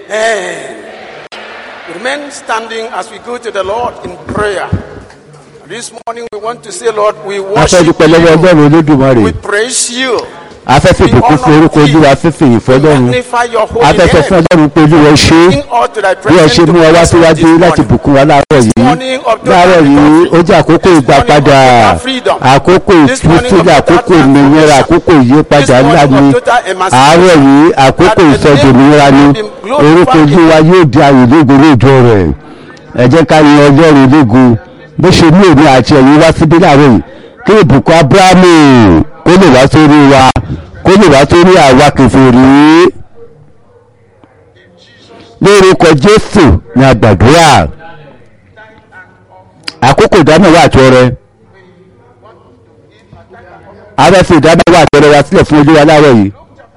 Amen. Remain standing as we go to the Lord in prayer. This morning we want to say, Lord, we a fẹ́ worship dúpẹ́ lọ́wọ́ you. ọlọ́run olódùmarè We praise you. afẹ́fẹ́ ìbùkún fún orúkọ olúwa afẹ́fẹ́ ìyìn fún ọlọ́run Magnify your holy afẹ́fẹ́ fún name. ọlọ́run pé olúwa ẹ ṣé Bring all to thy bí ẹ ṣe presence to mú ọ wá bless us síwájú this láti morning. bùkún wa láàárọ̀ yìí morning of total láàárọ̀ yìí recovery. ó jẹ́ àkókò This ìgbàpadà morning of total freedom. àkókò This morning of ìtúsílẹ̀ total àkókò ìmìnira transformation. àkókò ìyípadà This ńlá morning ni of total emancipation. àárọ̀ yìí àkókò That the ìsọdòmìnira ni name of God be orúkọ glorified. olúwa yóò di ayò lógo lóòjọ́ rẹ̀ ẹ jẹ́ ká yin ọlọ́run lógo bó ṣe mú èmi àti ẹ̀yin wá síbí láàárọ̀ yìí kí ìbùkún abrahamu kó lè wá sórí wa kó lè wá sórí àwa kèfèrí lórúkọ jésù ní àgbàdúrà àkókò ìdámẹ́wàá àti ọrẹ afẹ́fẹ́ ìdámẹ́wàá àti ọrẹ wa sílẹ̀ fún olúwa láàárọ̀ yìí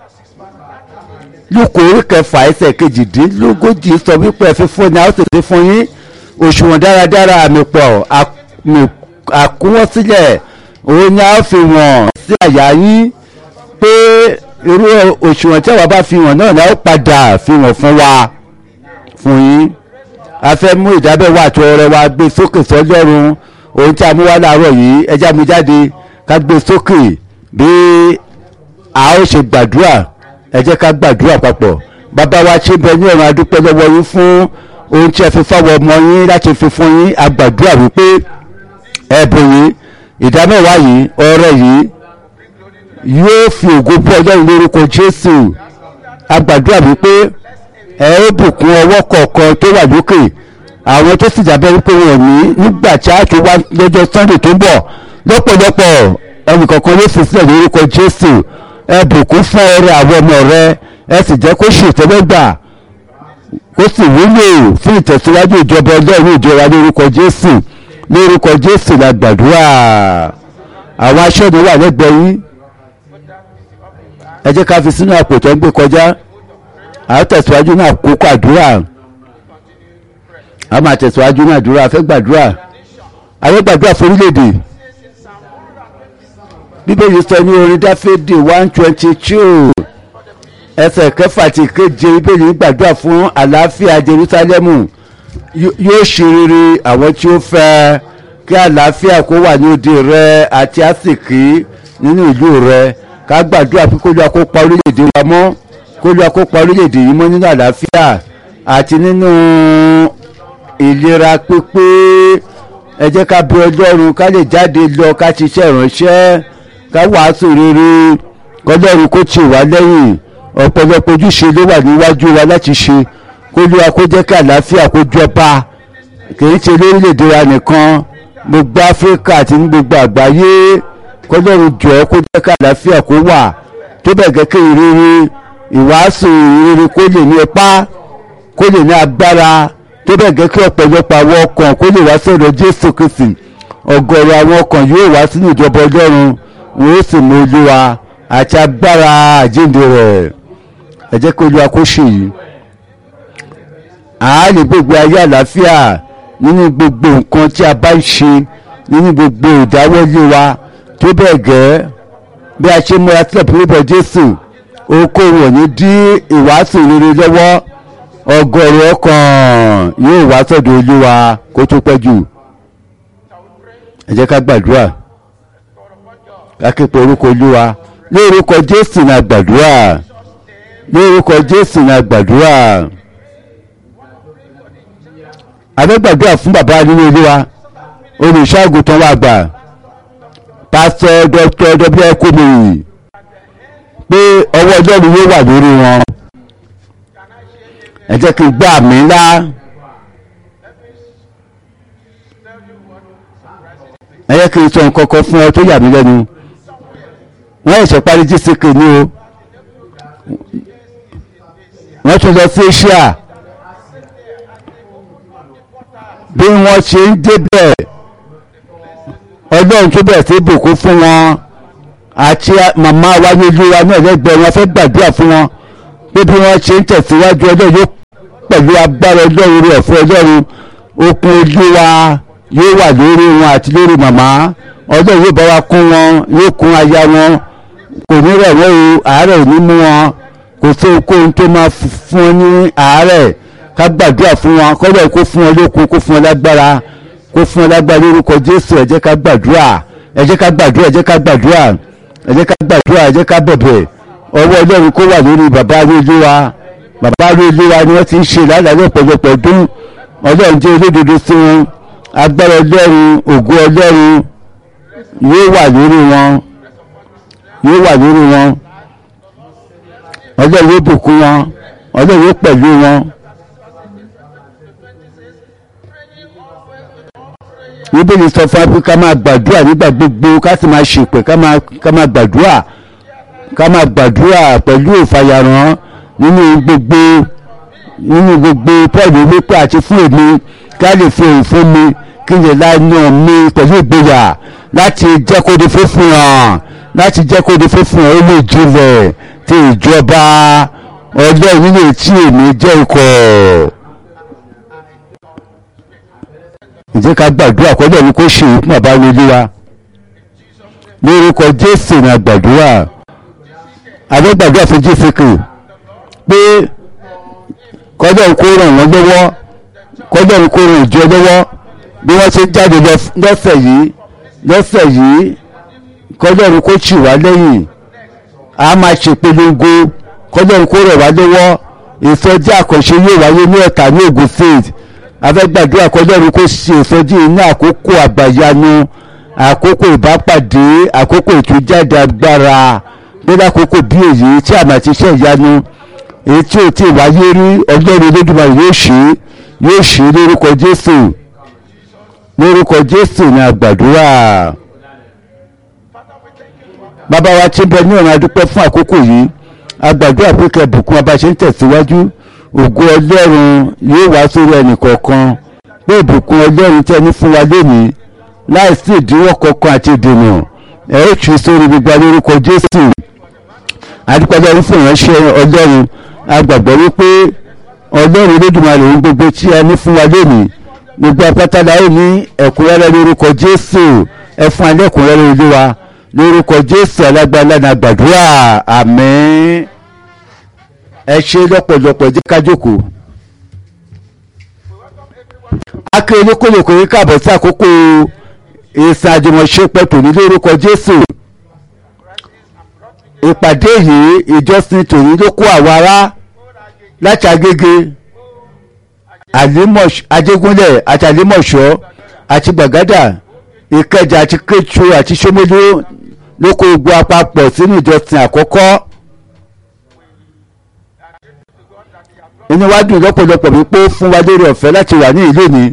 lóko orí kẹfà ẹsẹ̀ kejìdínlógójì sọ wípé ẹ fi fún ni a ó sì fi fún yín òṣùwọ̀n dáradára àmì pọ̀ àmì- àkúnwọ́sílẹ̀ òun ni a ó fi wọ̀n sí àyà yín pé irú òṣùwọ̀n tí àwa bá fi wọ̀n náà ni a ó padà fi wọ̀n fún wa fún yín a fẹ́ mú ìdábẹ́wò àti ọrẹ wa gbé sókè sọ́lọ́run ohun tí a mú wá láàárọ̀ yìí ẹja mú jáde ká gbé sókè bí a ó ṣe gbàdúrà ẹ jẹ́ ká gbàdúrà papọ̀ bàbá wa ṣe bẹ ní ọ̀run adúpẹ́ lọ́wọ́ yín fún ohun tí ẹ fi fáwọn ọmọ yín láti fi fún yín a gbàdúrà wípé ẹ̀bùn yìí ìdámẹ́wàá yìí ọrẹ yìí yóò fi ògo fún ọlọ́run lórúkọ jésù a gbàdúrà wípé ẹ ó bùkún ọwọ́ kọ̀ọ̀kan tó wà lókè àwọn tó sì jábẹ́ wípé wọn ò ní nígbà tí a tún wá lọ́jọ́ sunday tó ń bọ̀ lọ́pọ̀lọpọ̀ ẹnìkọ̀ọ̀kan ló fi sílẹ̀ lórúkọ jésù ẹ bùkún fún ọrẹ àwọn ọmọ rẹ ẹ sì jẹ́ kó ṣètẹ́lẹ́gbà kó sì wúlò fún ìtẹ̀síwájú ìjọba ọlọ́run ìjọba lórúkọ jésù lórúkọ jésù la gbàdúrà àwọn aṣọ́ni wà lẹ́gbẹ̀ẹ́ yín ẹ jẹ́ ká fi sínú àpò tó ń gbé kọjá a ó tẹ̀síwájú ní àkókò àdúrà a máa tẹ̀síwájú ní àdúrà a fẹ́ gbàdúrà a fẹ́ gbàdúrà fún orílẹ̀-èdè bíbélì sọ ní orin dáfídì one twenty two ẹsẹ̀ kẹfà ti kéje bíbélì gbàdúrà fún àlàáfíà jerúsálẹ́mù Yó- yóò ṣe rere àwọn tí ó fẹ́ kí àlàáfíà kó wà ní òde rẹ àti àsìkí nínú ìlú rẹ ká gbàdúrà pé kó lóa kó pa orílẹ̀-èdè wa mọ́ kó lóa kó pa orílẹ̀-èdè yìí mọ́ nínú àlàáfíà àti nínú ìlera pípé ẹ jẹ́ ká bí ọlọ́run ká lè jáde lọ ká ṣiṣẹ́ ìránṣẹ́ ká wàásù rere kọlọ́run kó tì wá lẹ́yìn ọ̀pọ̀lọpọ̀ ojúṣe ló wà níwájú wa láti ṣe kó lóa kó jẹ́ kí àlàáfíà kó jọba kìí ṣe lórílẹ̀‐èdè wa nìkan gbogbo áfíríkà àti ní gbogbo àgbáyé kọlọ́run jọ kó jẹ́ kí àlàáfíà kó wà tó bẹ̀ gẹ́gẹ́ ìrírí ìwàásù ìrírí kó lè ní ipá kó lè ní agbára tó bẹ̀ gẹ́ kí ọ̀pọ̀lọpọ̀ àwọn ọkàn kó lè wá sọ̀rọ̀ jésù kristi ọ̀gọ̀rọ̀ àwọn ọkàn yóò wá sínú ìjọba ọlọ́run wọn ó sì mú olúwa àti agbára àjíǹde rẹ̀ ẹ jẹ́ kí olúwa kó ṣe yìí a lè gbogbo ayé àlàáfíà nínú gbogbo nǹkan tí a bá ń ṣe nínú gbogbo ìdáwọ́lé wa tó bẹ́ẹ̀ gẹ́ bí a ṣe múra sílẹ̀ pílípọ̀ jésù okòwò ò ní dí ìwàásù rere lọ́wọ́ ọgọ́rùn ọkàn yóò wá sọ́dọ̀ olúwa kó tó pẹ́ jù ẹ jẹ́ ká gbàdúrà ká képe orúkọ olúwa lórúkọ jésù ní àgbàdúrà lórúkọ jésù ní àgbàdúrà abẹ́gbàdúrà fún bàbá nínú olúwa olùṣọ́àgùtàn wa gbà pásítọ̀ dr w kúmìrì pé ọwọ́ ọlọ́run yóò wà lórí wọn ẹ jẹ́ kí n gbọ́ àmì ńlá ẹ jẹ́ kí n sọ nǹkan kan fún ọ tó yà mí lẹ́nu wọ́n ẹ̀ṣẹ̀ parí gck ní o wọ́n tún lọ sí asia bí wọ́n ṣe ń débẹ̀ ọlọ́run tó bẹ̀rẹ̀ sí bùkún fún wọn àti màmá wa ní olúwa náà lẹ́gbẹ̀ẹ́ wọn fẹ́ gbàdúrà fún wọn pé bí wọ́n ṣe ń tẹ̀síwájú ọjọ́ yóò pẹ̀lú agbára ọlọ́run rẹ̀ fún ọlọ́run okun olúwa yóò wà lórí wọn àti lórí màmá ọlọ́run yóò bá wa kún wọn yóò kún aya wọn kò ní rẹ̀ wọ́n o àárẹ̀ ò ní mú wọn kò kò sí ohunkóhun tó máa fún ọ ní àárẹ̀ ká gbàdúrà fún wọn kọ́lọ́ kó fún ọ lókun kó fún ọ lágbára kó fún ọ lágbára lórúkọ jésù ẹ jẹ́ ká gbàdúrà ẹ jẹ́ ká gbàdúrà ẹ jẹ́ ká gbàdúrà ẹ jẹ́ ká gbàdúrà ẹ jẹ́ ká bẹ̀bẹ̀ ọwọ́ ọlọ́run kó wà lórí bàbá arúgbó bàbá arúgbó ni wọ́n ti ń ṣe lálàyé ọ̀pọ̀lọpọ̀ ọdún ọlọ́run jẹ́ olódodo sí wọn agbára ọlọ́run ògo ọlọ́run yóò wà lórí wọn yóò wà lórí wọn ọlọ́run yóò bùkún wọn ọlọ́run yóò pẹ̀lú wọn. bíbélì sọ fún wa ká máa gbàdúrà nígbà gbogbo ká sì máa ṣèpè ká máa gbàdúrà ká máa gbàdúrà pẹ̀lú ìfàyàrán nínú gbogbo nínú gbogbo pọ́ọ̀lù wípé àti fún èmi ká lè fi òun fún mi kí n lè láyàn mi pẹ̀lú ìgboyà láti jẹ́ kó di fífún hàn láti jẹ́ kó di fífún hàn ó lè jinlẹ̀ ti ìjọba ọlọ́run nílé tí èmi jẹ́ ikọ̀. ǹjẹ́ ká gbàdúrà kọ́jọ́ ni kó ṣe ìkún bàbá wọlé wa lórúkọ jésù ní àgbàdúrà àbẹ́gbàdúrà fún jésìkì pé kọ́jọ́ ni kó ràn wọ́n lọ́wọ́ kọ́jọ́ ni kó ràn ìjọ lọ́wọ́ bí wọ́n ṣe jáde lọ́sẹ̀ yìí lọ́sẹ̀ yìí kọ́jọ́ ni kó tì wá lẹ́yìn a máa ṣèpolongo kọ́jọ́ ni kó ràn wá lọ́wọ́ ìsọjí àkànṣe yóò wáyé ní ọ̀tà ní Ògùn state afẹ́gbàdúrà kọjọ́rú kó ṣe ìsọjí ní àkókò àgbàyanu àkókò ìbápàdé àkókò ìtújáde agbára lórí àkókò bí èyí tí àmà ti ṣe ìyanu èyí tí ò tí ì wáyé rí ọlọ́run olódùmarè yóò ṣe yóò ṣe lórúkọ jésù lórúkọ jésù ní àgbàdúrà bàbá wa tí ń bẹ ní ọ̀run adúpẹ́ fún àkókò yìí àgbàdúrà pé kẹ́ bùkún abáṣe ń tẹ̀síwájú ògo ọlọ́run yóò wá sórí ẹnìkọ̀ọ̀kan pé ìbùkún ọlọ́run tẹ́ ní fún wa lónìí láìsí ìdíwọ́ kankan àti ìdènà ẹ̀ ó tù sórí gbogbo alórúkọ jésù adúpẹ́lẹ́ fún ìránṣẹ́ ọlọ́run agbàgbọ́ wípé ọlọ́run olódùmarè ohun gbogbo tí a ní fún wa lónìí gbogbo apátálá ó ní ẹ̀kúnrẹ́rẹ́ lórúkọ jésù ẹ fún alẹ́ ẹ̀kúnrẹ́rẹ́ olúwa lórúkọ jésù alágbára ní àgbàdúrà àmín ẹ ṣe lọ́pọ̀lọpọ̀ jẹ́ ká jókòó. akérèlé kólókò yìí káàbọ̀ sí àkókò ìsìn àjùmọ̀ṣe pẹ̀tù ní lórúkọ jésù. ìpàdé yìí ìjọsìn tòní ló kó àwọn ará láti agége ajégúnlẹ̀ àti àlímọ̀ṣọ́ àti gbàgádà ìkẹjà àti kétu àti sómólú ló kó gbogbo àpapọ̀ sínú ìjọsìn àkọ́kọ́. inú wa dùn lọ́pọ̀lọpọ̀ wípé ó fún wa lórí ọ̀fẹ́ láti wà ní ìlú mi.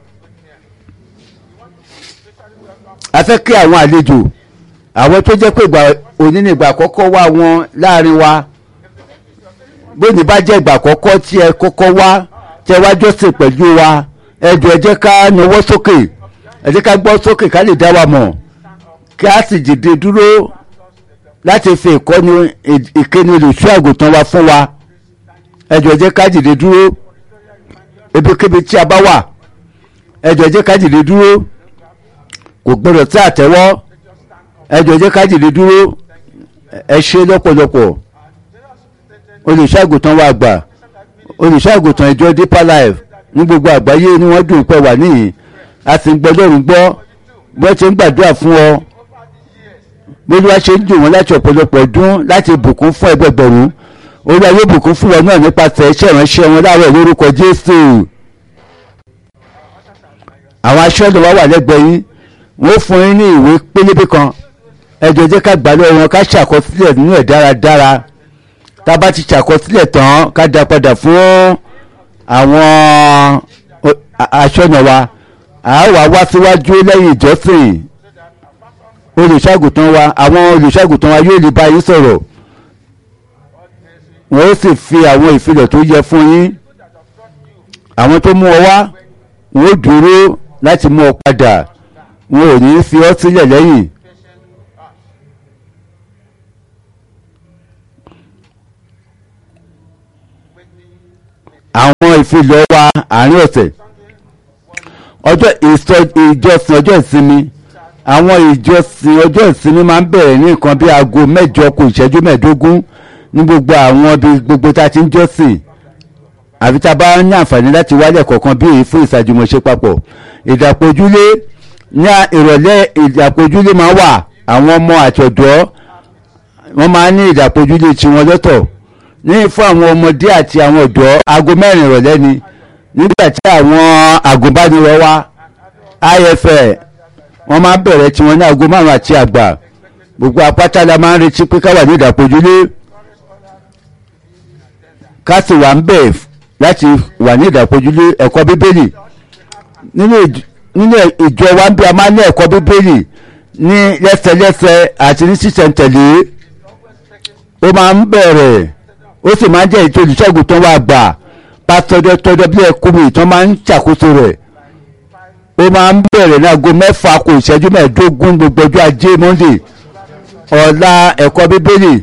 a fẹ́ kí àwọn àlejò àwọn tó jẹ́ pé ìgbà òní ni ìgbà àkọ́kọ́ wá wọn láàrin wa bóni bá jẹ́ ìgbà àkọ́kọ́ tí ẹ kọ́kọ́ wá tẹ wá jọ́sìn pẹ̀lú wa ẹ jọ̀ọ́ ẹ jẹ́ ká nawọ́ sókè ẹ jẹ́ ká gbọ́ sókè ká lè dá wa mọ̀ kí a sì dìde dúró láti fi ìkọ́ni ìkíni olùṣọ́ àgùntàn wa fún wa ẹ jọ̀ọ́ jẹ́ ká dìde dúró ebíkébi tí a bá wà ẹ jọ̀ọ́ jẹ́ ká dìde dúró kò gbọdọ̀ tí àtẹ́wọ́ ẹ jọ̀ọ́ jẹ́ ká dìde dúró ẹ ṣe lọ́pọ̀lọpọ̀ olùṣàgùtàn wa àgbà olùṣàgùtàn ìjọ deeper life ní gbogbo àgbáyé ni wọ́n dùn pẹ́ wà níyìn a sì ń gbọ́ lọ́rùn gbọ́ bí wọ́n ti ń gbàdúrà fún ọ bí wọ́n ṣe ń dùn wọ́n láti ọ̀pọ̀lọpọ̀ ọdún láti bùkún fún ẹgbẹgbẹ̀rún olúwa yóò bùkún fún wọn náà nípasẹ̀ iṣẹ́ ìránṣẹ́ wọn láàárọ̀ lórúkọ jésù àwọn aṣọ́nà wa wà lẹ́gbẹ̀ẹ́ yín wọ́n fún yín ní ìwé pélébé kan ẹ jọ̀ọ́ jẹ́ ká gbà lọ́wọ́ wọn ká ṣàkọsílẹ̀ nínú ẹ̀ dáradára tá a bá ti ṣàkọsílẹ̀ tán ká dá padà fún àwọn aṣọ́nà wa àá wà wá síwájú lẹ́yìn ìjọsìn olùṣàgùtàn wa àwọn olùṣàgùtàn wa yóò lè bá yín sọ̀rọ̀ wọ́n ó sì fi àwọn ìfilọ̀ tó yẹ fún yín àwọn tó mú ọ wá wọ́n ó dúró láti mú ọ padà wọn ò ní fi ọ́ sílẹ̀ lẹ́yìn. àwọn ìfilọ̀ wa àárín ọ̀sẹ̀ ọjọ́ ìjọsìn ọjọ́ ìsinmi àwọn ìjọsìn ọjọ́ ìsinmi máa ń bẹ̀rẹ̀ ní nǹkan bí aago mẹ́jọ kù ìṣẹ́jú mẹ́ẹ̀ẹ́dógún ní gbogbo àwọn ibi gbogbo tá a ti ń jọ́sìn àfi tá a bá ní àǹfààní láti wálẹ̀ kọ̀ọ̀kan bí èyí fún ìsàjùmọ̀ṣe papọ̀ ìdàpọ̀júlé ní ìrọ̀lẹ́ ìdàpọ̀júlé máa wà àwọn ọmọ àti ọ̀dọ́ wọ́n máa ń ní ìdàpọ̀júlé tiwọn lọ́tọ̀ ní fún àwọn ọmọdé àti àwọn ọ̀dọ́ aago mẹ́rin ìrọ̀lẹ́ ni nígbà tí àwọn àgùnbánirọ̀ wa ifl wọ́n máa ń bẹ̀rẹ̀ tiwọn ní aago márùn-ún àti àgbà gbogbo apáta la máa ń retí pé ká wà ní ìdàpọ̀júlé ká sì wà ń bẹ̀ láti wà ní ìdàpọ̀júlé ẹ̀kọ́ bíbélì nínú ìj- nínú ìjọ wa ń bí a máa ń ní ẹ̀kọ́ bíbélì ní lẹ́sẹlẹ́sẹ àti ní sísẹ̀ntẹ̀lé ó máa ń bẹ̀rẹ̀ ó sì máa ń jẹ́ ètò olùṣègùn tó wà gbà pásítọ̀ tọ́jọ́ bí ẹkùnrin tó máa ń ṣàkóso rẹ̀ ó máa ń bẹ̀rẹ̀ ní aago mẹ́fà kò ìṣẹ́jú mẹ́ẹ̀ẹ́dógún gbogbo ọjọ́ ajé monday ọ̀la ẹ̀kọ́ bíbélì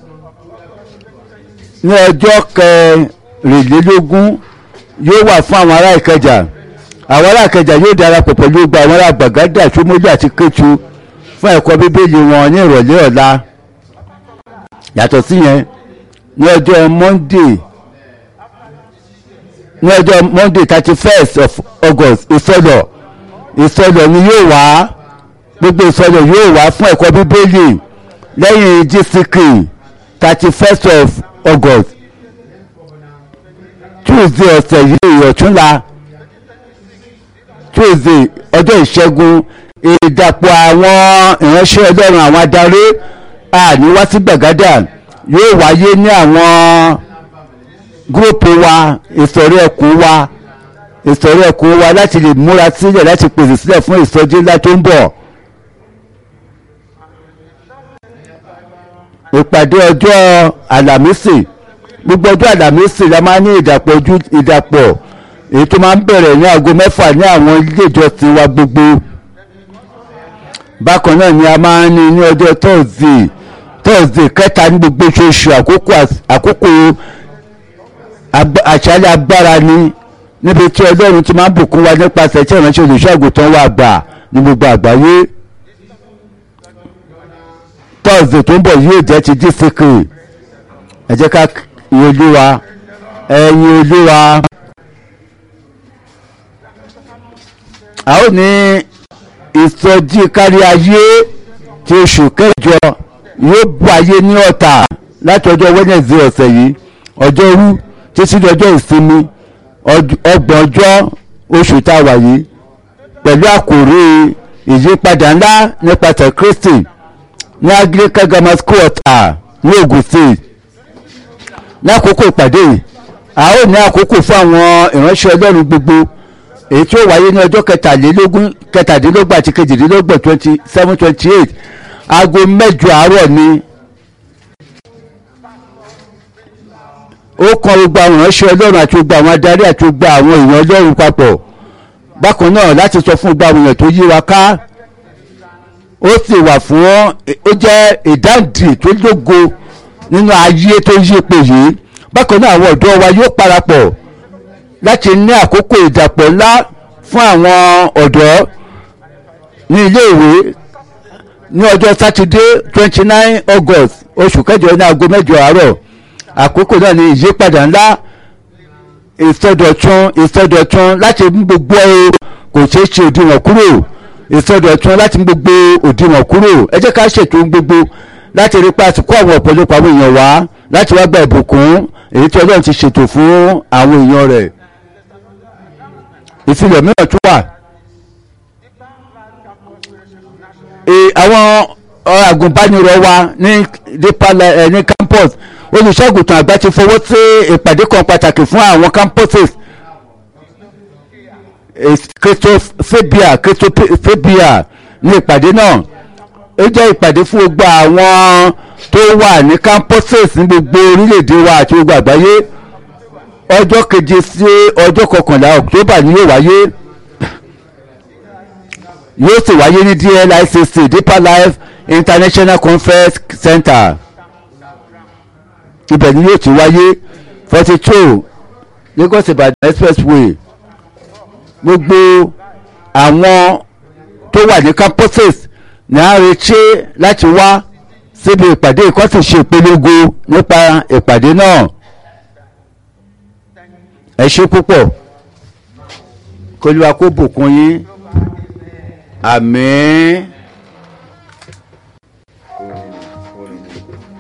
ní ọjọ́ kẹrìnlélógún yóò wà fún àwọn ará ìkẹjà àwọn ará ìkẹjà yóò darapọ̀ pẹ̀lú gbogbo àwọn ará gbàgádà ṣómólú àti kétu fún ẹ̀kọ́ bíbélì wọn ní ìrọ̀lẹ́ ọ̀la yàtọ̀ síyẹn ní ọjọ́ monday ní ọjọ́ monday thirty first of august ìsọlọ̀ ìsọlọ̀ ni yóò wá gbogbo ìsọlọ̀ yóò wá fún ẹ̀kọ́ bíbélì lẹ́yìn gck thirty first of august tuesday ọ̀sẹ̀ yìí ọ̀túnla tuesday ọjọ́ ìṣẹ́gun ìdàpọ̀ àwọn ìránṣẹ́ ọlọ́run àwọn adarí àní wá sí gbàgádà yóò wáyé ní àwọn gúrùpù wa ìsọ̀rí ẹkùn wa ìsọ̀rí ẹkùn wa láti lè múra sílẹ̀ láti pèsè sílẹ̀ fún ìsọjí ńlá tó ń bọ̀. ìpàdé ọjọ́ àlàmísì gbogbo ọjọ́ àlàmísì la máa ń ní ìdàpọ̀ ojú ìdàpọ̀ èyí tó máa ń bẹ̀rẹ̀ ní aago mẹ́fà ní àwọn ilé ìjọsìn wa gbogbo bákan náà ni a máa ń ní ní ọjọ́ thursday thursday kẹta ní gbogbo oṣooṣù àkókò às- àkókò agba- àṣálẹ̀ agbára ni níbi tí ọlọ́run ti máa ń bùkún wa nípasẹ̀ tí ìránṣẹ́ olùṣọ́àgùtàn wa gbà ní gbogbo àgbáyé thursday tó ń bọ̀ yóò jẹ́ ti dísìkì ẹ jẹ́ ká yin olúwa ẹ̀yin olúwa. a ó ní ìsọjí kárí ayé ti oṣù kẹjọ yóò wáyé ní ọ̀tà láti ọjọ́ wednesday ọ̀sẹ̀ yìí ọjọ́rú títí di ọjọ́ ìsinmi ọd- ọgbọ̀n ọjọ́ oṣù tá a wà yìí pẹ̀lú àkòrí ìyípadà ńlá nípasẹ̀ kristi ní anglican grammar school ọ̀tà ní ogun state ní àkókò ìpàdé yìí a ó ní àkókò fún àwọn ìránṣẹ́ ọlọ́run gbogbo èyí tí ó wáyé ní ọjọ́ kẹtàlélógún kẹtàdínlógún àti kejìdínlógún twenty seven twenty eight aago mẹ́jọ àárọ̀ ni ó kan gbogbo àwọn ìránṣẹ́ ọlọ́run àti gbogbo àwọn adarí àti gbogbo àwọn èèyàn ọlọ́run papọ̀ bákan náà láti sọ fún gbogbo àwọn èèyàn tó yí wa ká ó sì wà fún ó jẹ́ ìdáǹdì tó lógo nínú ayé tó yí ipò yìí bákan náà àwọn ọ̀dọ́ wa yóò parapọ̀ láti ní àkókò ìdàpọ̀ ńlá fún àwọn ọ̀dọ́ ní iléèwé ní ọjọ́ sátidé twenty nine august oṣù kẹjọ ní aago mẹ́jọ àárọ̀ àkókò náà ní ìyípadà ńlá ìsọdọ̀tun ìsọdọ̀tun láti mú gbogbo ẹ kò ṣeé ṣe òdiwọ̀n kúrò ìsọdọ̀tun láti mú gbogbo òdiwọ̀n kúrò ẹ jẹ́ ká ṣètò ohun gbogbo láti rí pàṣẹ kó àwọn ọ̀pọ̀lọpọ̀ àwọn èèyàn wá láti wá gba ìbùkún èyí tí ọlọ́run ti ṣètò fún àwọn èèyàn rẹ̀ ìfilọ̀ mìíràn tún wà e- àwọn ọ, agùnbánirọ̀ wa ní deeper li- eh, ní campus olùṣọ́àgùtàn àgbà ti fọwọ́ sí ìpàdé kan pàtàkì fún àwọn campuses christophobia christophobia ní ìpàdé náà ó jẹ́ ìpàdé fún gbogbo àwọn tó wà ní campuses ní gbogbo orílẹ̀-èdè wa àti gbogbo àgbáyé ọjọ́ keje sí ọjọ́ kọkànlá october ni yóò wáyé yóò sì wáyé ní dlicc deeper life international conference center ibẹ̀ ni yóò ti wáyé forty two lagos ibadan expressway gbogbo àwọn tó wà ní campuses ní à ń retí láti wá síbi ìpàdé ìkọ́ sì ṣe ìpolongo nípa ìpàdé náà ẹ ṣe púpọ̀ kólúwa kó bùkún yín àmín.